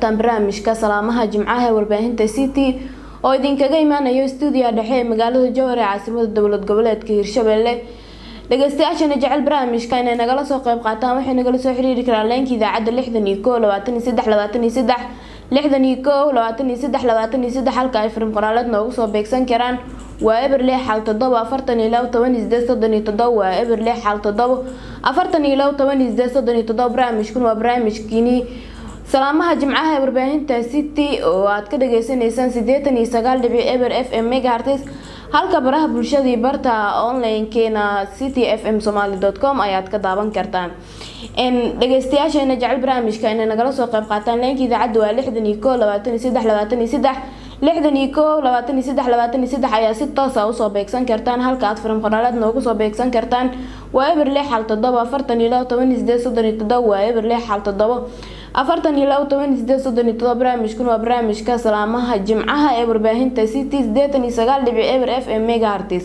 barnaamijka salaamaha jimcaha ee warbaahinta city oo idinkaga imaanayo stuudiya dhexe ee magaalada jowhar ee caasimada dowlad goboleedka hirshabelle dhageystayaashana jecel barnaamijka inay nagala soo qeyb qaataan waxay nagala soo xiriiri karaan leenka idaacadda lixdan iyo ko labaatan iyo saddex labaatan iyo saddex lixdan iyo ko labaatan iyo saddex labaatan iyo saddex halka ay firim qoraaleed noogu soo beegsan karaan waa eber lix xal todobo afartan iyo labo toban iyo sideed soddon iyo todobo waa eber lix xal todobo afartan iyo labo toban iyo sideed soddon iyo todobo barnaamijkun waa barnaamijkiini salaamaha jimcaha ee warbaahinta city oo aad ka dhageysaneysaan sideetan iyo sagaal dhibic eber f m megahartis halka baraha bulshadii barta online-keena city f m somaly com ayaad ka daawan kartaan dhageystayaasheena jecel barnaamijka inay nagala soo qeyb qaataan leenka idaacadda waa lixdan iyo ko labaatan iyo saddex labaatan iyo saddex lixdan iyo ko labaatan iyo saddex labaatan iyo saddex ayaa si toosa usoo beegsan kartaan halka aad firim qoraaleed noogu soo beegsan kartaan waa eber lix xal todobo afartan iyo labo toban iyo sideed soddon iyo todobo waa eber lix xal todobo afartan iyo labo toban iyo sideed soddon iyo todobo barnaamijkun waa barnaamijka salaamaha jimcaha ee warbaahinta city sideetan iyo sagaal dhibic eber f m megahartis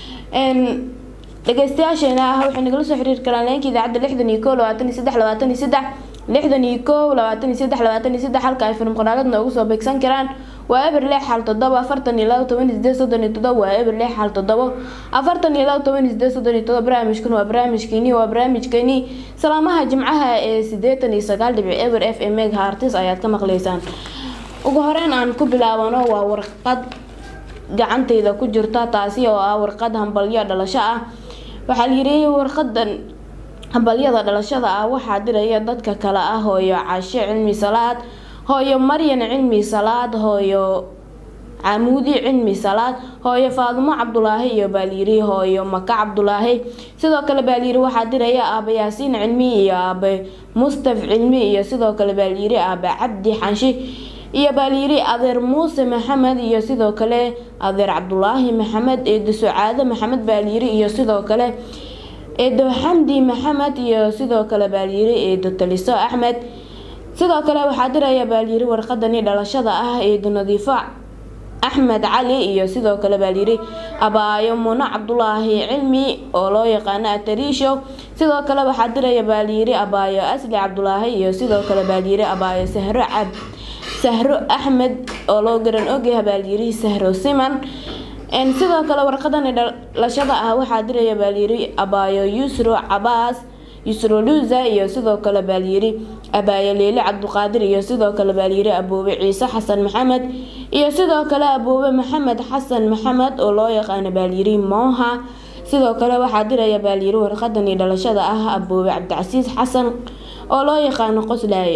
dhageystayaasheena ah waxay nagala soo xiriiri karaan leenka idaacadda lixdan iyo ko labaatan iyo saddex labaatan iyo saddex lixdan iyo ko labaatan iyo saddex labaatan iyo saddex halka ay filim qoraaleed noogu soo beegsan karaan waa eber lix xal todobo afartan iyo labo toban iyo sideed soddon iyo todobo waa eber lix xal todobo afartan iyo labo toban iyo sideed soddon iyo todobo barnaamijkan waa barnaamijkeeni waa barnaamijkeeni salaamaha jimcaha ee sideetan iyo sagaal dhibic eber f m meg hartis ayaad ka maqleysaan ugu horeyn aan ku bilaabano waa warqad gacanteyda ku jirta taasi oo ah warqad hambalyo dhalasho ah waxaa layiri warqadan hambalyada dhalashada ah waxaa diraya dadka kale ah hooyo cashe cilmi salaad hooyo maryan cilmi salaad hooyo camuudi cilmi salaad hooyo faadumo cabdulaahi iyo baalyiri hooyo maka cabdulaahi sidoo kale baalyiri waxaa diraya aaba yaasiin cilmi iyo aabe mustaf cilmi iyo sidoo kale baalyiri aabe cabdi xanshi iyo baalyiri adeer muuse maxamed iyo sidoo kale adeer cabdulaahi maxamed eedo sucaado maxamed baalyiri iyo sidoo kale eedo xamdi maxamed iyo sidoo kale baalyiri eedo taliso axmed sidoo kale waxaa diraya baalyiri warqadani dhalashada ah eedo nadiifo axmed cali iyo sidoo kale baalyiri abaayo muno cabdulaahi cilmi oo loo yaqaano atariisho sidoo kale waxaa diraya baalyiri abaayo asli cabdulaahi iyo sidoo kale baalyiri abaayo sahro cab sahro axmed oo loo garan ogyahay baalyiri sahro siman sidoo kale warqadani dhalashada ah waxaa diraya baalyiri abaayo yusro cabaas yusro luuza iyo sidoo kale baalyiri abaayo leeli cabduqaadir iyo sidoo kale baalyiri aboobe ciise xasan maxamed iyo sidoo kale aboobe maxamed xasan maxamed oo loo yaqaano baalyiri mooha sidoo kale waxaa diraya baalyiri warqadani dhalashada ah aboobe cabdicasiis xasan oo loo yaqaano qoslaaye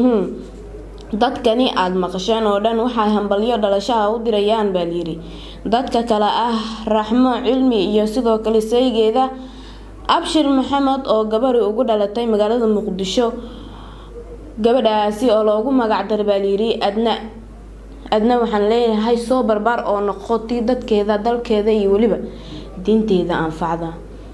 dadkani aada maqasheen oo dhan waxay hambalyo dhalashaha u dirayaan baalyiri dadka kale ah raxmo cilmi iyo sidoo kale saygeeda abshir maxamed oo gabari ugu dhalatay magaalada muqdisho gabadhaasi oo loogu magacdara baalyiri adna adna waxaan leeyahay soo barbaar oo noqotay dadkeeda dalkeeda iyo weliba diinteeda anfacda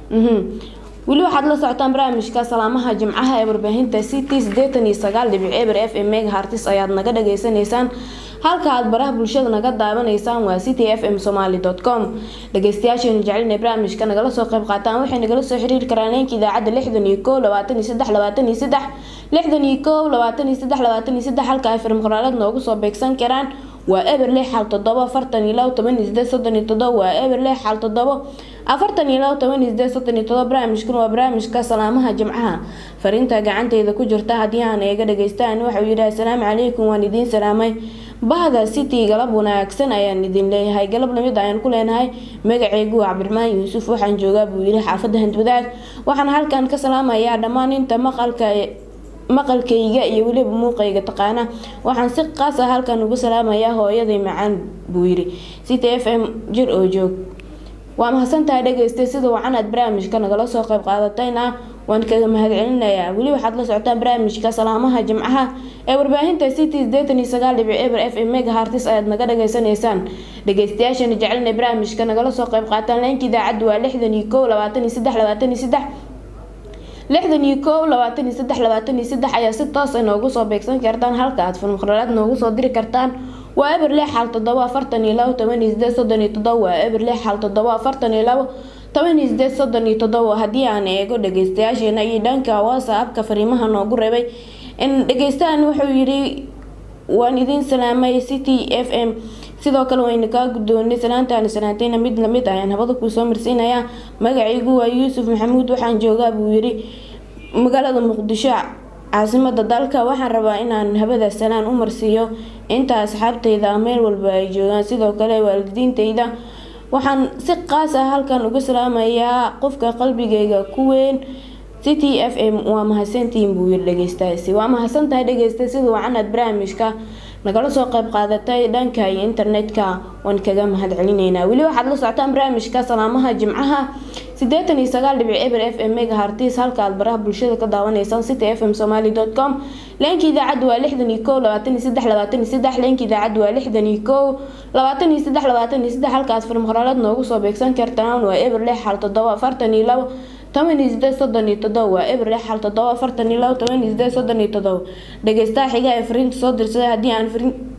weli waxaad la socotaan barnaamijka salaamaha jimcaha ee warbaahinta city sideetan iyo sagaal dhibic eber f m meg hartis ayaad naga dhageysaneysaan halka aad baraha bulshada naga daawanaysaan waa city f m somaly com dhageystayaasheenu jecelina barnaamijka nagala soo qeyb qaataan waxay nagala soo xiriiri karaan leenka idaacadda lixdan iyo ko labaatan iyo saddex labaatan iyo saddex lixdan iyo ko labaatan iyo saddex labaatan iyo saddex halka ay firim qoraaleed noogu soo beegsan karaan waa eber lix xal todobo afartan iyo labo toban iyo sideed soddon iyo todobo waa eber lix xal todobo afartan iyo labo toban iyo sideed soddon iyo todobo barnaamijkan waa barnaamijka salaamaha jimcaha fariinta gacanteyda ku jirta haddii aan eega dhageystaan waxauu yidhi assalaamu calaykum waan idiin salaamay bahda city galab wanaagsan ayaan idin leeyahay galab lamid ayaan ku leenahay magaceygu waa cabdiraxmaan yuusuf waxaan joogaa buu yidhi xaafadda handwadaag waxaan halkan ka salaamayaa dhammaan inta maqalka maqalkayga iyo weliba muuqayga taqaana waxaan si qaas ah halkan ugu salaamayaa hooyaday macaan buu yidhi city f m jir oo joog waa mahadsantahay dhegeystay sida wacan aad barnaamijka nagala soo qayb qaadatayna waan kaga mahadcelinayaa weli waxaad la socotaan barnaamijka salaamaha jimcaha ee warbaahinta city sideetan iyo sagaal dhibic eber f m mega hartis ayaad naga dhageysanaysaan dhegeystayaashana jecelina barnaamijka nagala soo qayb qaataan leenka idaacadda waa lixdan iyo kow labaatan iyo saddex labaatan iyo saddex lixdan iyo kow labaatan iyo saddex labaatan iyo saddex ayaa si toos a noogu soo beegsan kartaan halka aad filmqralaad noogu soo diri kartaan waa eber lix xal todobo afartan iyo labo toban iyo sideed soddon iyo todobo waa eber lix xal todobo afartan iyo labo toban iyo sideed soddon iyo todobo haddii aan eego dhageystayaasheena iyo dhanka whatsappka fariimaha noogu reebay dhageystahan wuxuu yidhi waan idin salaamay city f m sidoo kale wayna kaa guddoonay salaantaani salaantayna mid lamid ayaan habada kuu soo marsiinayaa magacaygu waa yuusuf maxamuud waxaan joogaa buu yiri magaalada muqdisho caasimada dalka waxaan rabaa inaan habada salaan u marsiiyo inta asxaabtayda meel walba ay joogaan sidoo kale waalidiintayda waxaan si qaas ah halkan uga salaamayaa qofka qalbigayga ku weyn city f m waa mahadsantihiin buu yiri dhegeystaasi waa mahadsantahay dhegeysta sida wacanaad barnaamijka nagala soo qayb qaadatay dhanka iyo internetka waan kaga mahad celinaynaa weli waxaad la socotaan barnaamijka salaamaha jimcaha sideetan iyo sagaal dhibic eber f m mega hartis halka aad baraha bulshada ka daawanaysaan city f m somaly dot com leenka idaacadda waa lixdan iyo kow labaatan iyo saddex labaatan iyo saddex leenka idaacadda waa lixdan iyo kow labaatan iyo saddex labaatan iyo saddex halkaas farmaqoraaleed noogu soo beegsan kartaan waa eber lix hal toddoba afartan iyo labo toban iyo sideed soddon iyo todoba waa eber lix hal toddoba afartan iyo labo toban iyo sideed soddon iyo todoba dhegeystaha xiga ee fariinta soo dirsaday haddii aan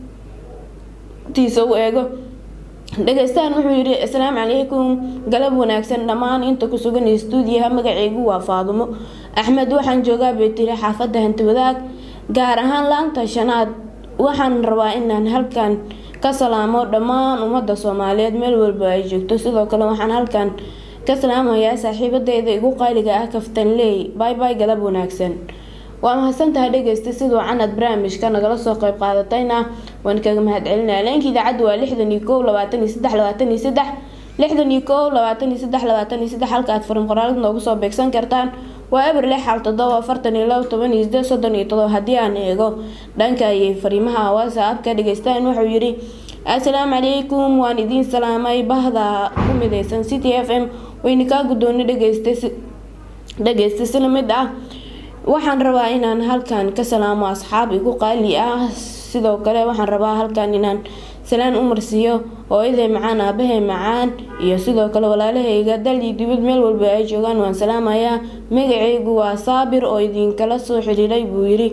fariintiisa u eego dhegeystahan wuxuu yidhi asalaamu calaykum galab wanaagsan dhammaan inta ku sugan stuudiyaha magaceygu waa faadumo axmed waxaan joogaa beetiri xaafadda hanti wadaag gaar ahaan laanta shanaad waxaan rabaa inaan halkan ka salaamo dhammaan ummadda soomaaliyeed meel walba ay joogto sidoo kale waxaan halkan ka salaamayaa saaxiibadeyda igu qaaliga ah kaftanley bay bay galab wanaagsan waa mahadsantahay dhegeysta siduu canad barnaamijka nagala soo qayb qaadatayna waan kaga mahad celinaya leenka idaacadda waa lixdan iyo kow labaatan iyo saddex labaatan iyo saddex lixdan iyo kow labaatan iyo saddex labaatan iyo saddex halka aad farin qoraalid noogu soo beegsan kartaan waa eber lix xal toddoba afartan iyo labo toban iyo sideed soddon iyo todoba haddii aan eego dhanka iyo fariimaha whatsappka dhegeystaan wuxuu yidhi assalaamu calaykum waan idiin salaamay bahda ku mideysan city f m wayna kaa guddoonay dhegeysta dhegeysta si lamid ah waxaan rabaa inaan halkan ka salaamo asxaab igu qaali ah sidoo kale waxaan rabaa halkan inaan salaan u marsiiyo hooyaday macaan aabahay macaan iyo sidoo kale walaalahayga dal iyo dibad meel walba ay joogaan waan salaamayaa magacaygu waa saabir oo idinkala soo xiriiray buu yiri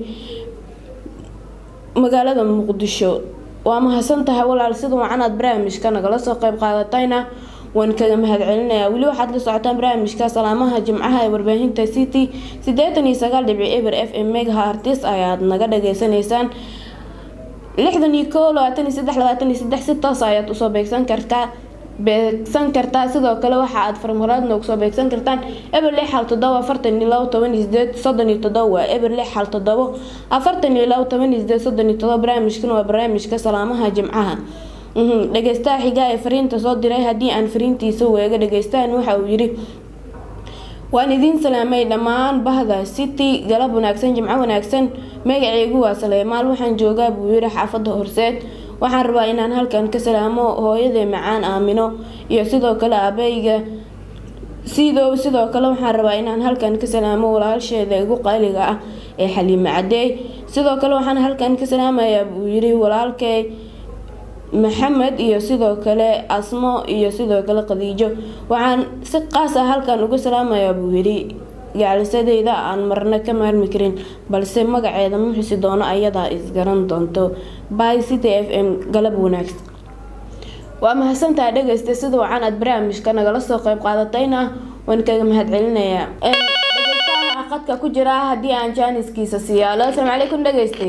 magaalada muqdisho waa mahadsantahay walaal sida wacanaad barnaamijka nagala soo qayb qaadatayna waan kaga mahad celinayaa weli waxaad la socotaan barnaamijka salaamaha jimcaha ee warbaahinta city sideetan iyo sagaal dhibic eber f m mega artis ayaad naga dhageysanaysaan lixdan iyo kow labaatan iyo saddex labaatan iyo saddex si toos ayaad usoo beegsan kartaa beegsan kartaa sidoo kale waxa aad farmaraad noogu soo beegsan kartaan eber lix hal toddoba afartan iyo labo toban iyo sideed soddon iyo toddoba waa eber lix hal toddobo afartan iyo labo toban iyo sideed soddon iyo toddoba barnaamijkan waa barnaamijka salaamaha jimcaha dhegeystaha xigaa ee fariinta soo diray haddii aan fariintiisa weega dhegeystahan waxa uu yiri waan idiin salaamay dhammaan bahda city galab wanaagsan jimco wanaagsan magaceygu waa saleymaal waxaan joogaa buu yiri xaafadda horseed waxaan rabaa inaan halkan ka salaamo hooyaday macaan aamino iyo sidoo kale aabeyga sidow sidoo kale waxaan rabaa inaan halkan ka salaamo walaasheeda igu qaaliga ah ee xaliime cadeey sidoo kale waxaan halkan ka salaamayaa buu yiri walaalkay maxamed iyo sidoo kale asmo iyo sidoo kale khadiijo waxaan si qaas ah halkan uga salaamayaa buu yidhi gaalisadeyda aan marna ka maarmi karin balse magaceeda ma xusi doono ayadaa isgaran doonto by city f m galab wanaagsan waa mahadsantaha dhegeysta sida wacan aad barnaamijka nagala soo qayb qaadatayna waan kaga mahad celinayaa dhegeystaha qadka ku jira haddii aan jaaniskiisa siiyaalo asalaamu calaykum dhegeyste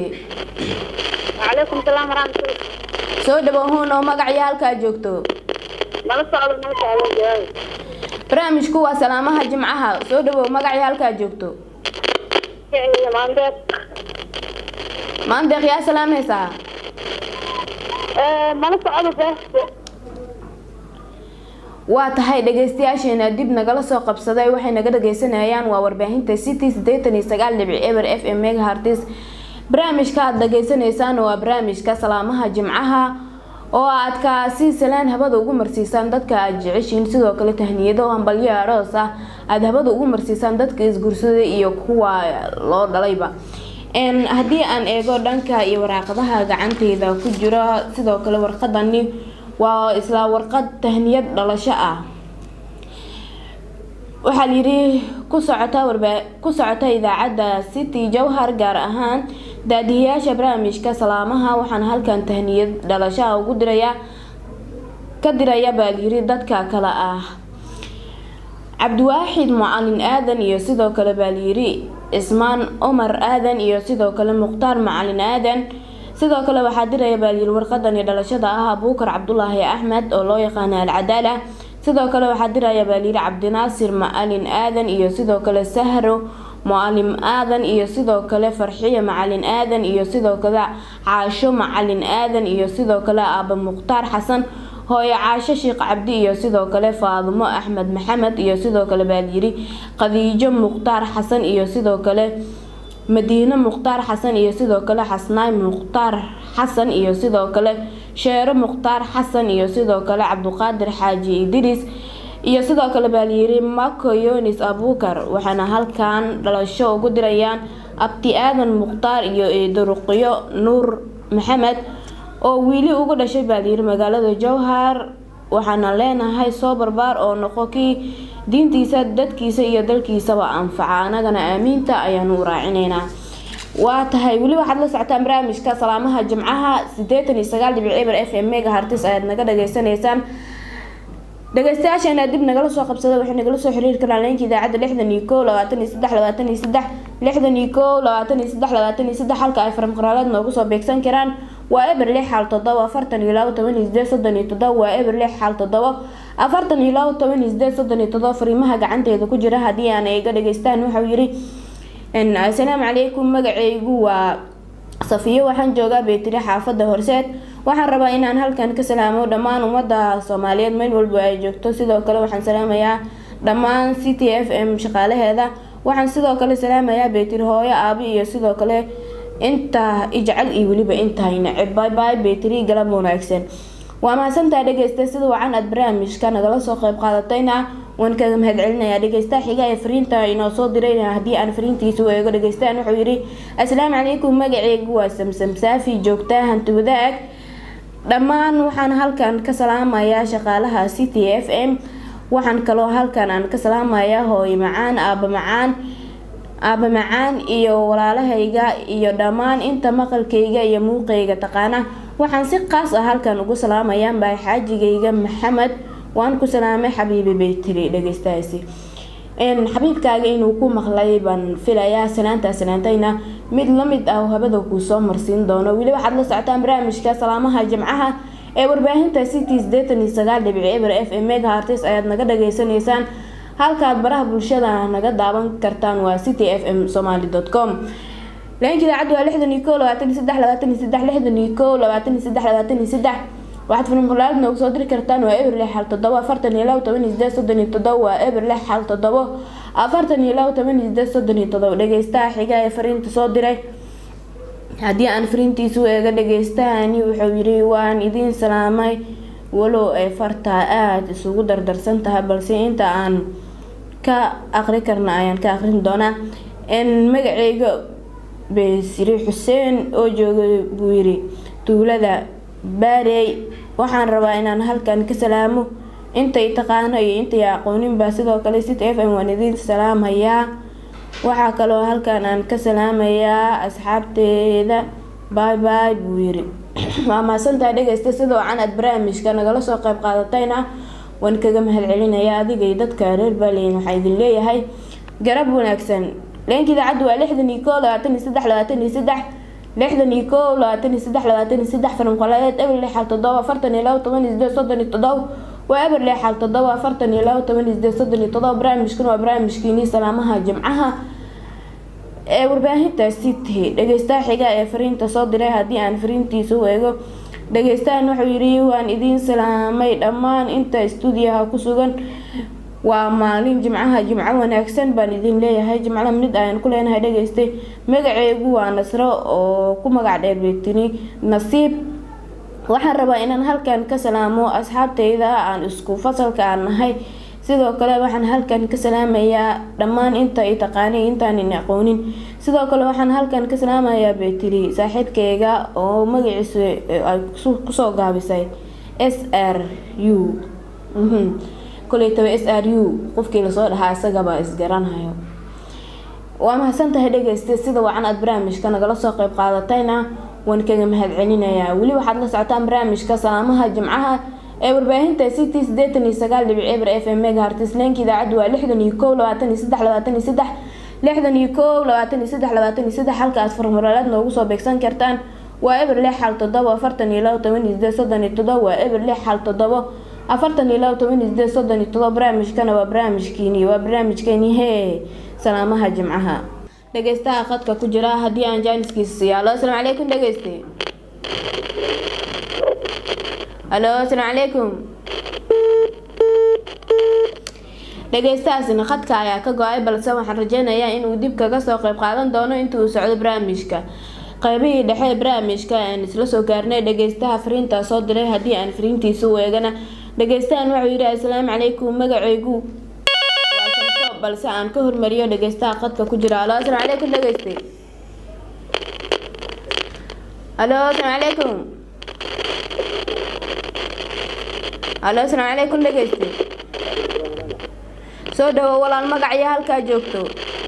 وعليكم السلام ورحمة الله soo dhawohuun oo magacyo halkaa joogto nala socdo nala socdo jawaab barnaamijku waa salaamaha jimcaha soo dhawow magacyo halkaa joogto ficil maandeed maandeeq yaa salaamaysaa nala socdo beesta waa tahay dhageystayaasheena dib nagala soo qabsaday waxay naga dhageysanayaan waa warbaahinta city sideetan iyo sagaal dhibic eber f m megahartis barnaamijka aada dhageysanaysaan waa barnaamijka salaamaha jimcaha oo aad kaasi salaan habada ugu marsiisaan dadka aada jeceshiin sidoo kale tahniyado hambalyo aroos ah aada habada ugu marsiisaan dadka isguursaday iyo kuwa loo dhalayba haddii aan eego dhanka iyo waraaqadaha gacanteyda ku jira sidoo kale warqadani waa isla warqad tahniyad dhalasho ah waxaa layidhi ku socota warba ku socota idaacadda city jowhar gaar ahaan daadihiyaasha barnaamijka salaamaha waxaan halkan tahniyad dhalashaha ugu diraya ka diraya baa layiri dadka kale ah cabdiwaaxid macalin aadan iyo sidoo kale baa layiri cismaan cumar aadan iyo sidoo kale mukhtaar macalin aadan sidoo kale waxaa diraya baalyiri warqadani dhalashada ah abuukar cabdulaahi axmed oo loo yaqaana alcadaala sidoo kale waxaa diraya baalyiri cabdinaasir macalin aadan iyo sidoo kale sahro mucalim aadan iyo sidoo kale farxiyo macalin aadan iyo sidoo kale caasho macalin aadan iyo sidoo kale aaba mukhtaar xasan hooyo caasho sheekh cabdi iyo sidoo kale faadumo axmed maxamed iyo sidoo kale baalyiri khadiijo mukhtaar xasan iyo sidoo kale madiine mukhtaar xasan iyo sidoo kale xasnaay mukhtaar xasan iyo sidoo kale sheero mukhtaar xasan iyo sidoo kale cabduqaadir xaaji idriis iyo sidoo kale baalyiri mako yonis abuukar waxaana halkan dhalasho ugu dirayaan abti aadan mukhtaar iyo eedaruqyo nuur maxamed oo wiili ugu dhashay baalyiri magaalada jowhar waxaana leenahay soo barbaar oo noqo kii diintiisa dadkiisa iyo dalkiisaba anfaca anagana aamiinta ayaanu u raacinaynaa waa tahay weli waxaad la socotaan barnaamijka salaamaha jimcaha sideetan iyo sagaal dhibic eber f m mega hartis ayaad naga dhageysanaysaan dhageystayaasheena dib nagala soo qabsada waxay nagala soo xiriiri karaan leenka idaacadda lixdan iyo kow labaatan iyo saddex labaatan iyo saddex lixdan iyo kow labaatan iyo saddex labaatan iyo saddex halka ay faramqaraaleed noogu soo beegsan karaan waa eber lix xal todoba afartan iyo labo toban iyo sideed soddon iyo todoba waa eber lix xal todoba afartan iyo labo toban iyo sideed soddon iyo todoba fariimaha gacanteeda ku jira haddii aan iga dhageystaan waxau yiri assalaamu calaykum magaceygu waa safiyo waxaan joogaa beetiri xaafada horseed waxaan rabaa inaan halkan ka salaamo dhammaan ummada soomaaliyeed meel walba ay joogto sidoo kale waxaan salaamayaa dhammaan c t f m shaqaalaheeda waxaan sidoo kale salaamayaa beetiri hooyo aabi iyo sidoo kale inta ijcal iyo weliba intahay neceb byby beetiri galab wanaagsan waa mahadsantaa dhegeysta sida wacan aad barnaamijka nagala soo qeyb qaadatayna waan kaga mahad celinayaa dhegeysta xiga ee fariinta inoo soo diray haddii aan fariintiisa u eego dhegeystaan wuxuu yidhi assalaamu calaykum magaceygu waa samsam saafi joogtaa hanti wadaag dhammaan waxaan halkan ka salaamayaa shaqaalaha c t f m waxaan kaloo halkan aan ka salaamayaa hooyo macaan aaba macaan aaba macaan iyo walaalahayga iyo dhammaan inta maqalkayga iyo muuqayga taqaana waxaan si qaas ah halkan ugu salaamayaa baa xaajigayga maxamed waan ku salaamay xabiibi baytiri dhegeystahaasi xabiibkaaga inuu ku maqlay baan filayaa salaantaa salaantayna mid lamid ah habada kuu soo marsiin doono weli waxaad la socotaan barnaamijka salaamaha jimcaha ee warbaahinta city sideetan iyo sagaal dhibic eber f m mega hartis ayaad naga dhageysanaysaan halkaad baraha bulshada naga daawan kartaan waa city f m somaly com leenka idaacaddu waa lixdan iyo kow labaatan iyo saddex labaatan iyo saddex lixdan iyo kow labaatan iyo saddex labaatan iyo saddex waxaad filimqulaad noogu soo diri kartaan waa eber lix xal todobo afartan iyo labo toban iyo sideed soddon iyo todobo waa eber lix xal todobo afartan iyo labo toban iyo sideed soddon iyo todobo dhegeystaha xiga ee fariinta soo diray haddii aan fariintiisu eega dhegeystahani wuxuu yiri waan idiin salaamay walow ay fartaa aada isugu dardarsan tahay balse inta aan ka aqri karna ayaan ka aqrin doonaa magaceyga besiri xuseen oo jooga buu yiri tuulada baarey waxaan rabaa inaan halkan ka salaamo intay taqaano iyo intay aqooninba sidoo kale city f m waan idiin salaamayaa waxaa kaloo halkan aan ka salaamayaa asxaabteeda bay bay buu yiri waa mahadsantaha dhegeysta sidoo can aad barnaamijka nagala soo qeyb qaadatayna waan kaga mahad celinayaa adiga iyo dadka reer baaleyn waxaa idin leeyahay garab wanaagsan leenka idaacaddu waa lixdan iyo kow labaatan iyo saddex labaatan iyo saddex lixdan iyo kow labaatan iyo saddex labaatan iyo saddex faranqoladeed eber lix xal todoba afartan iyo labo toban iyo sideed soddon iyo todoba waa eber lix xal todoba afartan iyo labo toban iyo sideed soddon iyo todoba barnaamijkan waa barnaamijkiinii salaamaha jimcaha ee warbaahinta city dhegeystaha xiga ee fariinta soo diray haddii aan fariintiisa u eego dhegeystahan wuxuu yiri waan idiin salaamay dhammaan inta stuudiyaha ku sugan waa maalin jimcaha jimco wanaagsan baan idin leeyahay jimco mid ayaan ku leenahay dhegeystay magaceegu waa nasro oo ku magac dheer beetini nasiib waxaan rabaa inaan halkan ka salaamo asxaabteyda aan isku fasalka aan nahay sidoo kale waxaan halkan ka salaamayaa dhammaan inta i taqaanay intaanin aqoonin sidoo kale waxaan halkan ka salaamayaa beetiri saaxiibkeyga oo magaciisu ay kusoo gaabisay s r u koleytaba s r u qofkii lasoo dhahaa isagaba isgaranayo waa mahadsan tahay dhegeysta sida wacan aad barnaamijka nagala soo qeyb qaadatayna waan kaga mahad celinayaa weli waxaad la socotaan barnaamijka salaamaha jimcaha ee warbaahinta city sideetan iyo sagaal dhibic eber f m mega hartisleenka idaacaddu waa lixdan iyo kow labaatan iyo saddex labaatan iyo saddex lixdan iyo kow labaatan iyo saddex labaatan iyo saddex halka aad farmaraaleed noogu soo beegsan kartaan waa eber lix xal todobo afartan iyo labo toban iyo sideed soddon iyo todobo waa eber lix xal todobo afartan iyo labo toban iyo sideed soddon iyo todobo barnaamijkana waa barnaamijkiini waa barnaamijkeeni hee salaamaha jimcaha dhegeystaha khadka ku jira haddii aan jaaniskiisa siiya alo asalaamu calaykum dhegeyste alo asalaamu calaykum dhegeystahaasina khadka ayaa ka go-ay balse waxaan rajeynayaa inuu dib kaga soo qeyb qaadan doono intii uu socdo barnaamijka qeybihii dhexe ee barnaamijka aan isla soo gaarnay dhegeystaha fariintaa soo diray haddii aan fariintiisa u eegana dhegeystahan wuxuu yidhi asalaamu calaykum magacaygu waa shamso balse aan ka hormariyo dhegeystaha khadka ku jira alo asalaamu calaykum dhegeyste alo asalaamu calaykum alo asalaamu calaykum dhegeyste soo dhawo walaal magaciyo halkaa joogto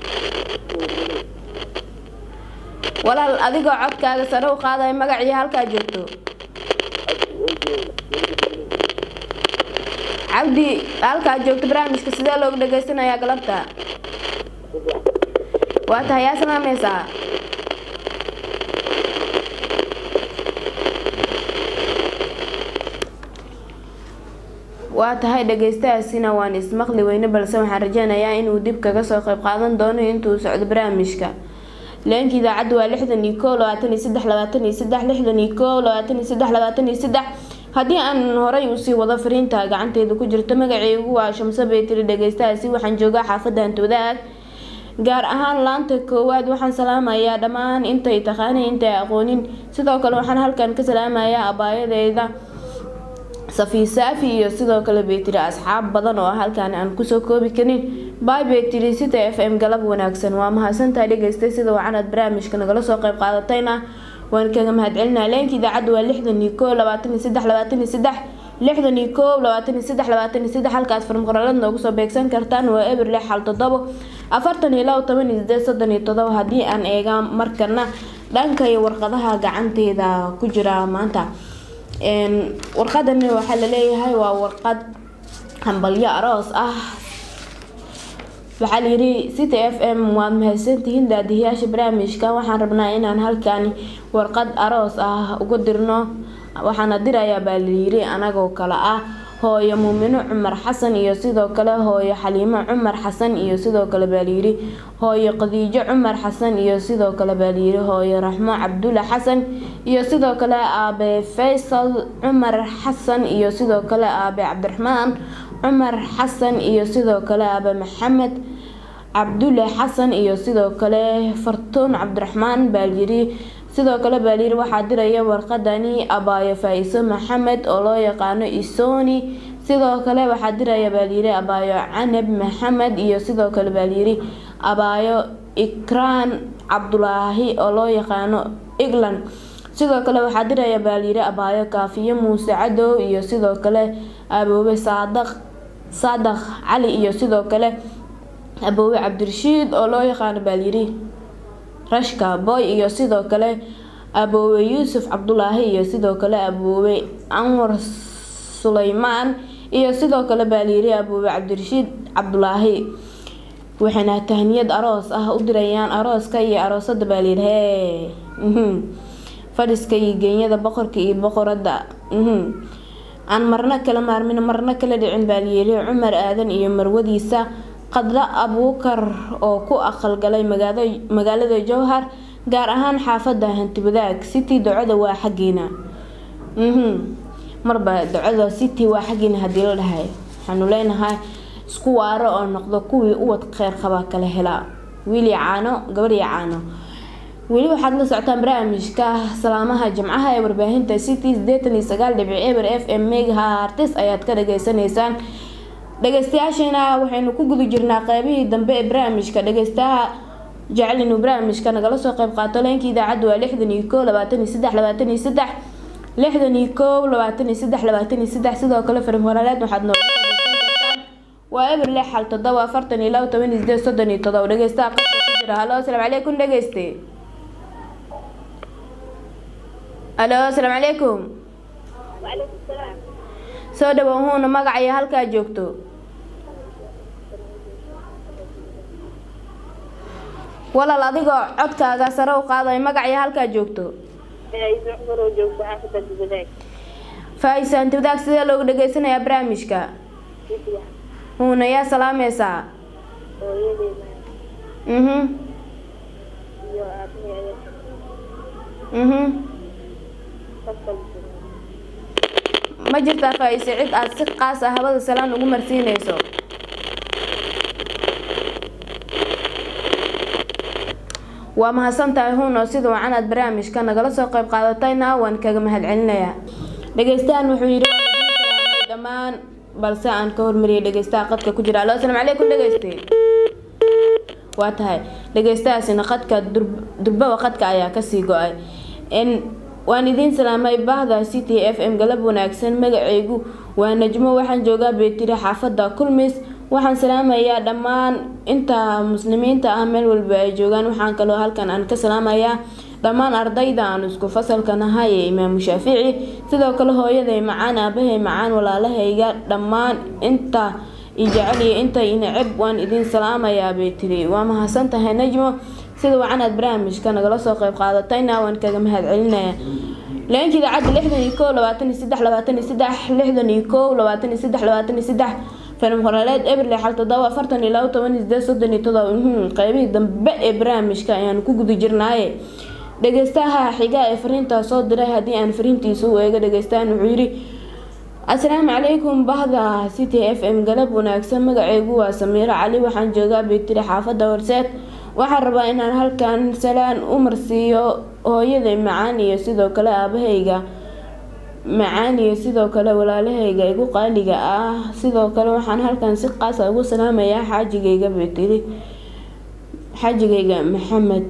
walaal adigoo codkaaga sare u qaadaya magaciyo halkaa joogto cabdi halkaa joogto barnaamijka sidee loogu dhageysanayaa galabta waa tahay yaa salaamaysaa waa tahay dhageystahaasina waan ismaqli weyne balse waxaan rajeynayaa inuu dib kaga soo qeyb qaadan doono intuu socdo barnaamijka leenka idaacadda waa lixdan iyo koo labaatan iyo saddex labaatan iyo saddex lixdan iyo koo labaatan iyo saddex labaatan iyo saddex haddii aan horay usii wado fariinta gacanteeda ku jirto magaceygu waa shamso beetiri dhageystahaasi waxaan joogaa xaafadda hantoodaag gaar ahaan laanta koowaad waxaan salaamayaa dhammaan intay taqaanay intay aqoonin sidoo kale waxaan halkan ka salaamayaa abaayadeeda safi saafi iyo sidoo kale beetiri asxaab badan oo halkaan aan kusoo koobi karin bay beetiri sita f m galab wanaagsan waa mahadsantahay dhegeystay sida wacanad barnaamijka nagala soo qeyb qaadatayna waan kaga mahadcelinaa leenka idaacadda waa lixdan iyo koo labaatan iyo saddex labaatan iyo saddex lixdan iyo koo labaatan iyo saddex labaatan iyo saddex halkaad farmqoralad noogu soo beegsan kartaan waa eber lix xal todobo afartan iyo labo toban iyo sideed soddon iyo todobo haddii aan eegaa markana dhanka iyo warqadaha gacanteeda ku jira maanta warqadani waxaa laleeyahay waa warqad hambalyo aroos ah waxaa layidhi city f m waad mahadsantihiin daadihiyaasha barnaamijka waxaan rabnaa inaan halkani warqad aroos ah uga dirno waxaana dirayaa baa layidhi anagoo kale ah hooyo muumino cumar xasan iyo sidoo kale hooyo xaliimo cumar xasan iyo sidoo kale baa layidhi hooyo qadiijo cumar xasan iyo sidoo kale baa layidhi hooyo raxmo cabdulla xasan iyo sidoo kale aabe faysal cumar xasan iyo sidoo kale aabe cabdiraxmaan cumar xasan iyo sidoo kale aabe maxamed cabdulle xasan iyo sidoo kale fartuun cabdiraxmaan baa layidhi sidoo kale baa layidhi waxaa diraya warqadani abaayo faa-iso maxamed oo loo yaqaano isoni sidoo kale waxaa diraya baa layidhi abaayo canab maxamed iyo sidoo kale baa layidhi abaayo ikraan cabdulaahi oo loo yaqaano england sidoo kale waxaa diraya baa layidhi abaayo kaafiyo muuse cadow iyo sidoo kale aboobe saadaq saadaq cali iyo sidoo kale aboobe cabdirashiid oo loo yaqaano baa layidhi rashka boy iyo sidoo kale aboobe yuusuf cabdulaahi iyo sidoo kale aboobe anwar suleymaan iyo sidoo kale baa layidhi aboobe cabdirashiid cabdulaahi waxayna tahniyad aroos ah u dirayaan arooska iyo aroosada baa layidhi hee fadhiska iyo geenyada boqorka iyo boqorada aan marno kala maarmin marno kala dhicin baa layidhi cumar aadan iyo marwadiisa qadra abuukar oo ku aqalgalay magaalada jowhar gaar ahaan xaafada hantibadaag city ducada waa xaggiina marba ducada city waa xaggiina hadii la dhahay waxaanu leenahay isku waaro oo noqdo kuwii uwad kheyr qaba kala helaa wiili caano gabadhii caano weli waxaad la socotaan barnaamijka salaamaha jimcaha ee warbaahinta city sideetan iyo sagaal dhibic eber f m megahartis ayaad ka dhageysanaysaan dhageystayaasheena waxaynu ku guda jirnaa qeybihii dambe ee barnaamijka dhageystaha jecel inuu barnaamijka nagala soo qeyb qaato leenka idaacadda waa lixdan iyo koo labaatan iyo saddex labaatan iyo saddex lixdan iyo koow labaatan iyo saddex labaatan iyo saddex sidoo kale farim horaaleed waxaad nooga kartaan waa eber lix xal todoba afartan iyo labo toban iyo sideed soddon iyo todoba dhageystaha qadka ku jira halo asalaamu calaykum dhageyste halo asalaamu calaykum soo dhawaahuuna magacayo halkaa joogto walaal adigoo codkaaga sare u qaadayo magacayo halkaa joogto faa-iido cumar oo joogto xaafadda dibadaag faa-isa hanti wadaag sidee loogu dhageysanayaa barnaamijka si fiican huuna yaa salaamaysaa hooyadeena mhm iyo aabahey mhm fasal ma jirtaa faa-ise cid aad si qaas ah habada salaan ugu marsiinayso waa mahadsantahay huuno sida wacan aad barnaamijka nagala soo qayb qaadatayna waan kaga mahadcelinayaa dhegeystahan wuxuu yidhi "Waan idin salaamay dhammaan balse aan ka hormariyay dhegeystaha qadka ku jira alo asalaamu calaykum dhegeyste waa tahay dhegeystahaasina qadka dur- durbaba qadka ayaa kasii go-ay n waan idiin salaamay bahda c t f m galab wanaagsan magacaygu waa najmo waxaan joogaa beetiri xaafadda kulmis waxaan salaamayaa dhammaan inta muslimiinta ah meel walba ay joogaan waxaan kaloo halkan aan ka salaamayaa dhammaan ardayda aan isku fasalka nahay ee imaamu shaafici sidoo kale hooyaday macaan aabahay macaan walaalahayga dhammaan inta ijecel iyo inta inaceb waan idin salaamayaa bay tiri waa mahadsan tahay najmo sida wacan aad barnaamijka nagala soo qayb qaadatayna waan kaga mahadcelinayaa leenka idaacadda lixdan iyo kow labaatan iyo saddex labaatan iyo saddex lixdan iyo kow labaatan iyo saddex labaatan iyo saddex filim qoraaleed ebril xal todoba afartan iyo labo toban iyo sideed soddon iyo todoba mhm, qeybihii dambe ee barnaamijka ayaan ku guda jirnaaye dhegeystaha xiga ee fariintaa soo diray haddii aan fariintiisa u eego dhegeystahan wuxuu yidhi asalaamu calaykum bahda c t f m galab wanaagsan magaceygu waa samiiro cali waxaan joogaa beetiri xaafadda horseed waxaan rabaa inaan halkan salaan u marsiiyo hooyaday macaan iyo sidoo kale aabahayga macaan iyo sidoo kale walaalahayga igu qaaliga ah sidoo kale waxaan halkan si qaasa ugu salaamayaa xaajigayga beetiri xaajigayga maxamed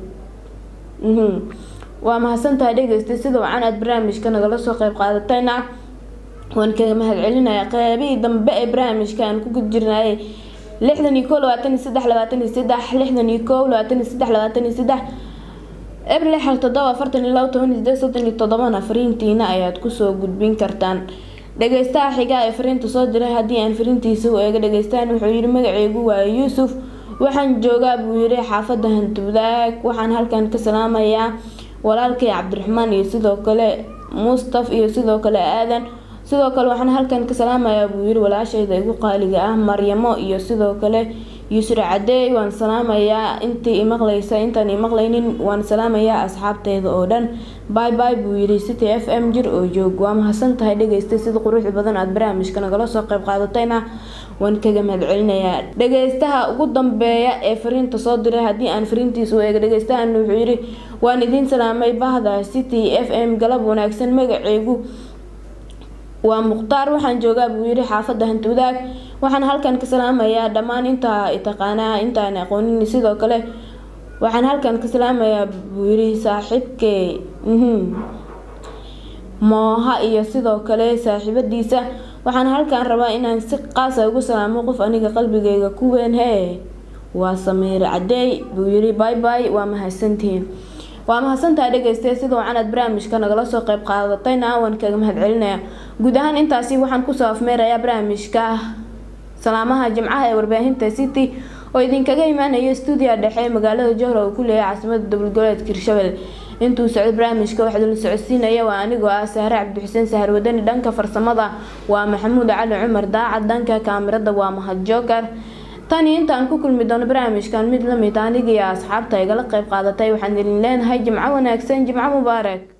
mhm. waa mahadsantahay dhegeysta sida wacan aad barnaamijka nagala soo qayb qaadatayna waan kaga mahadcelinayaa qeybihii dambe ee barnaamijka aan ku guda jirnayay lixdan iyo kow labaatan iyo saddex labaatan iyo saddex lixdan iyo kow labaatan iyo saddex labaatan iyo saddex ebril xal todoba afartan iyo labo toban iyo sideed soddon iyo todobana fariintiina ayaad kusoo gudbin kartaan dhegeystaha xigaa ee fariinta soo diray haddii aan fariintiisa u eego dhegeystahan wuxuu yihi magaceygu waa yuusuf waxaan joogaa buu yihi xaafadda hantubdaag waxaan halkan ka salaamayaa walaalkay cabdiraxmaan iyo sidoo kale mustaf iyo sidoo kale aadan sidoo kale waxaan halkan ka salaamayaa buu yiri walaashayda igu qaaliga ah maryamo iyo sidoo kale yusra cadeey waan salaamayaa intii imaqlaysa intaan imaqlaynin waan salaamayaa asxaabteeda oo dhan bay bay buu yiri city f m jir oo joog waa mahadsan tahay dhegeysta sida quruxda badan aad barnaamijka nagala soo qayb qaadatayna waan kaga mahadcelinayaa dhegeystaha ugu dambeeya ee fariinta soo diray haddii aan fariintiisa u eego dhegeystahan wuxuu yiri waan idiin salaamay bahda city f m galab wanaagsan magaceygu waa mukhtaar waxaan joogaa buu yiri xaafadda hantiwadaag waxaan halkan ka salaamayaa dhammaan intaa taqaanaa intaan aqoonin sidoo kale waxaan halkan ka salaamayaa buu yiri saaxiibkee mhm mooha iyo sidoo kale saaxiibadiisa waxaan halkan rabaa inaan si qaasa ugu salaamo qof aniga qalbigayga ku weyn hee waa samiir cadeey buu yiri bay bay waa mahadsantihiin waa mahadsantahay dhegeystaye sida wacan aad barnaamijka nagala soo qayb qaadatayna waan kaga mahadcelinayaa guud ahaan intaasi waxaan kusoo afmeerayaa barnaamijka salaamaha jimcaha ee warbaahinta city oo idinkaga imaanaya stuudiya dhexe ee magaalada johra uu ku leeyahay caasimada dowladgoboleedka hirshabelle intuu socdo barnaamijka waxaa la socodsiinaya waa anigoo ah sahre cabdixuseen sahar wadani dhanka farsamada waa maxamuud cali cumar daacad dhanka kaamirada waa mahad jookar tan iyo intaan ku kulmi doono barnaamijkan mid lamid anigii asxaabta igala qayb qaadatay waxaan idin leenahay jimco wanaagsan jimco mubaarak